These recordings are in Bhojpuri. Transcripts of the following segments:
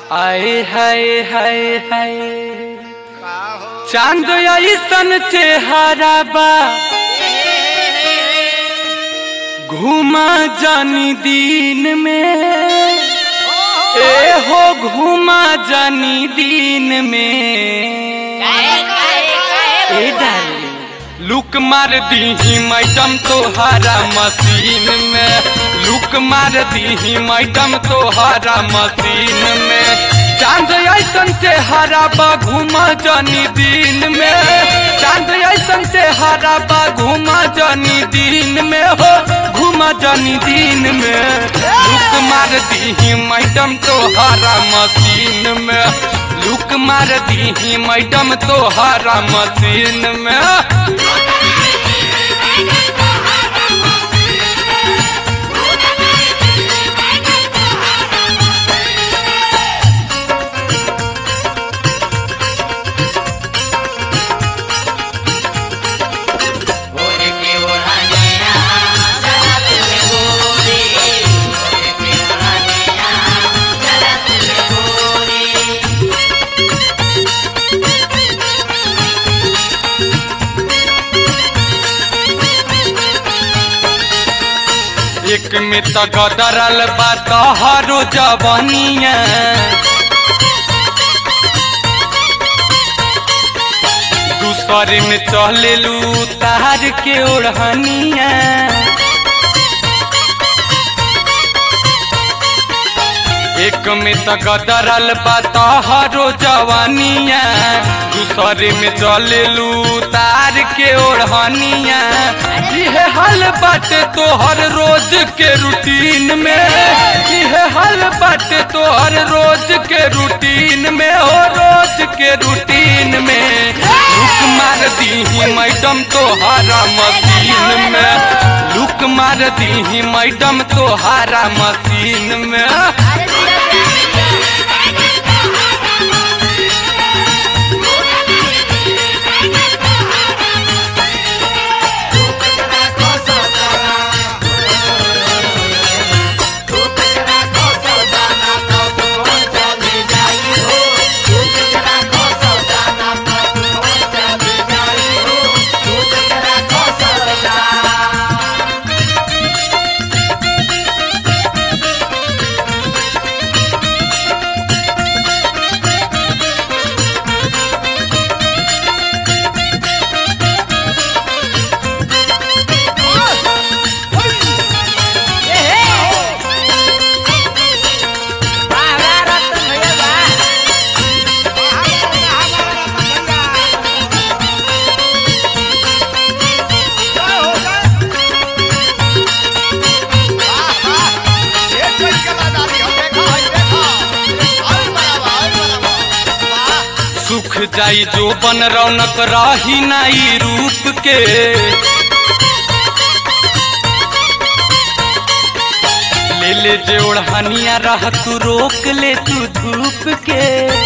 आए हाय हाय हाय का हो चांद ऐसन चेहरा बा घूमा जानी दिन में ए हो घूमा जानी दिन में ए डार्लिंग लुक मार दीही मैडम तोहारा मशीन में लुक मार दीही मैडम तोहारा मशीन में चांद ऐसन चेहरा बा घूमा जानी दिन में चांद ऐसन चेहरा बा घूमा जानी दिन में हो घूमा जानी दिन में लुक मार दीही मैडम तोहारा मशीन में लुक मार दीही मैडम तोहारा मशीन में एक में तो गदरल बा तोहरो जवानिया दूसरे में चलेलू तार के ओढ़निया एक में तो गदरल बा तोहरो जवानिया दूसरे में चलेलू तार के ओढ़निया इहे हाल बाटे तोहर रोज के रूटीन में इहे हाल बाटे तोहर रोज के रूटीन में हो रोज के रूटीन में लुक मार दीही मैडम तोहारा मशीन में लुक मार दीही मैडम तोहारा मशीन में सुख जाई जो बन रौनक रही नाई रूप के ले ले जे ओढ़निया रह तू रोक ले तू धूप के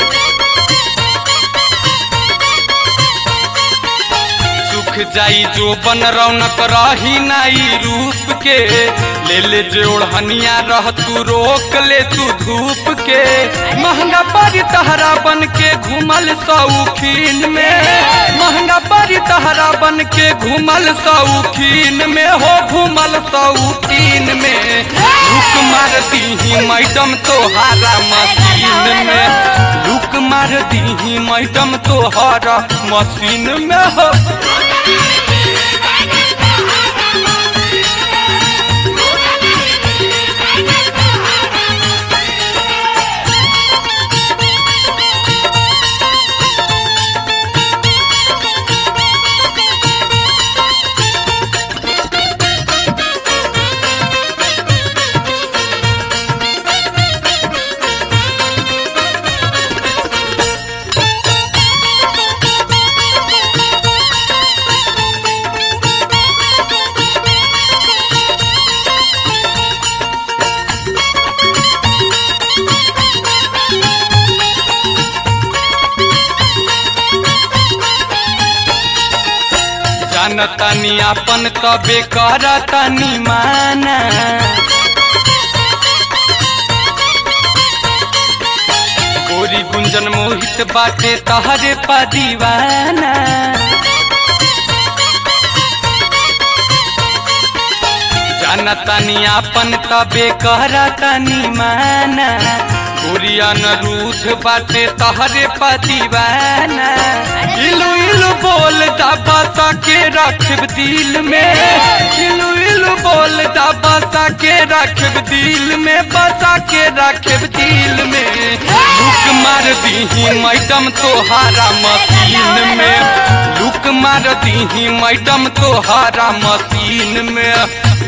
सुख जाई जो बन रौनक रही नाई रूप के ले ले जे ओढ़निया रह तू रोक ले तू धूप के महंगा पड़ी तहरा बन के घूमल सौखीन में महंगा पड़ी तहरा बन के घूमल सौखीन में हो घूमल सौखीन में लुक मार दीही मैडम तोहारा मशीन में लुक मार दीही मैडम तोहारा मशीन में हो जानतानी अपन तबे करतानी माना गोरी गुंजन मोहित बाटे तहरे पा दीवाना जाना तानी आपन तबे कहरा तानी माना गोरिया न रूठ बाटे तहरे पा दीवाना इलू इलू बोल बसा के रखब दिल में इलू इलू बोल बसा के रखब दिल में बसा के रखब दिल में लुक मार दीही मैडम तोहारा मशीन में लुक मार दीही मैडम तोहारा मशीन में